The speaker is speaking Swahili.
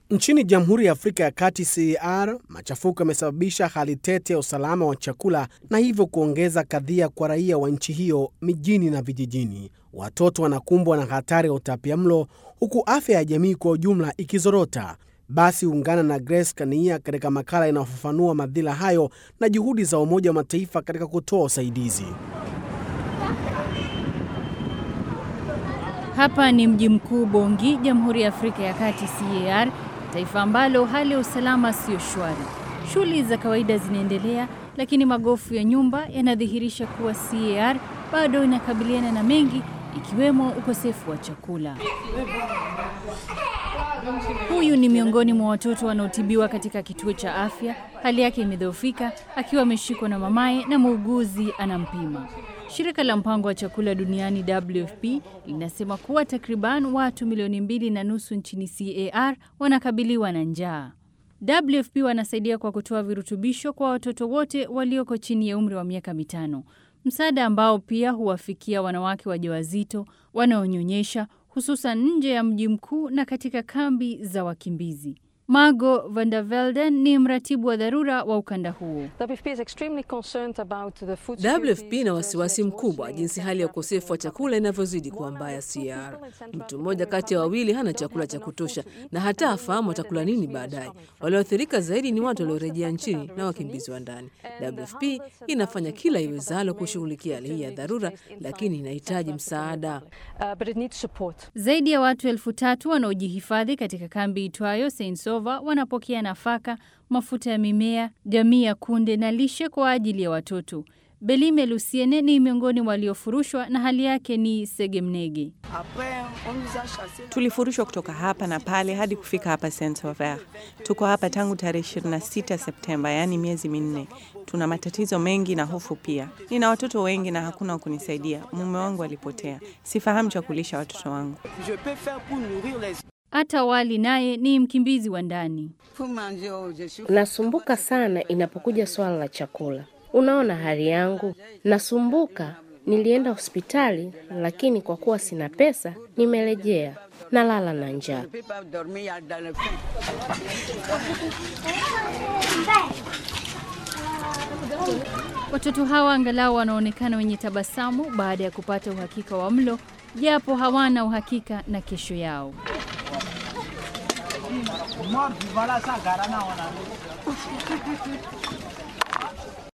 Nchini Jamhuri ya Afrika ya Kati CAR, machafuko yamesababisha hali tete ya usalama wa chakula na hivyo kuongeza kadhia kwa raia wa nchi hiyo mijini na vijijini. Watoto wanakumbwa na hatari ya utapiamlo huku afya ya jamii kwa ujumla ikizorota. Basi ungana na Grace Kania katika makala inayofafanua madhila hayo na juhudi za Umoja wa Mataifa katika kutoa usaidizi. Hapa ni mji mkuu Bongi, Jamhuri ya Afrika ya Kati CAR, taifa ambalo hali ya usalama siyo shwari. Shughuli za kawaida zinaendelea, lakini magofu ya nyumba yanadhihirisha kuwa CAR bado inakabiliana na mengi, ikiwemo ukosefu wa chakula. Huyu ni miongoni mwa watoto wanaotibiwa katika kituo cha afya. Hali yake imedhoofika, akiwa ameshikwa na mamaye na muuguzi anampima. Shirika la mpango wa chakula duniani WFP linasema kuwa takriban watu milioni mbili na nusu nchini CAR wanakabiliwa na njaa. WFP wanasaidia kwa kutoa virutubisho kwa watoto wote walioko chini ya umri wa miaka mitano, msaada ambao pia huwafikia wanawake wajawazito, wanaonyonyesha, hususan nje ya mji mkuu na katika kambi za wakimbizi. Margo van der Velden ni mratibu wa dharura wa ukanda huo. WFP ina wasiwasi mkubwa jinsi hali ya ukosefu wa chakula inavyozidi kuwa mbaya CAR. Mtu mmoja kati ya wawili hana chakula cha kutosha na hata afahamu atakula nini baadaye. Walioathirika zaidi ni watu waliorejea nchini na wakimbizi wa ndani. WFP inafanya kila iwezalo kushughulikia hali hii ya dharura, lakini inahitaji msaada. Zaidi ya watu elfu tatu wanaojihifadhi katika kambi itwayo Saint wanapokea nafaka, mafuta ya mimea, jamii ya kunde na lishe kwa ajili ya watoto. Belime Lusiene ni miongoni waliofurushwa na hali yake ni segemnege. Tulifurushwa kutoka hapa na pale hadi kufika hapa Saint Sauveur. Tuko hapa tangu tarehe 26 Septemba, yaani miezi minne. Tuna matatizo mengi na hofu pia. Nina watoto wengi na hakuna wa kunisaidia. Mume wangu alipotea, sifahamu cha kulisha watoto wangu. Hata Wali naye ni mkimbizi wa ndani. Nasumbuka sana inapokuja swala la chakula. Unaona hali yangu, nasumbuka. Nilienda hospitali, lakini kwa kuwa sina pesa, nimerejea nalala na njaa. Watoto hawa angalau wanaonekana wenye tabasamu baada ya kupata uhakika wa mlo, japo hawana uhakika na kesho yao.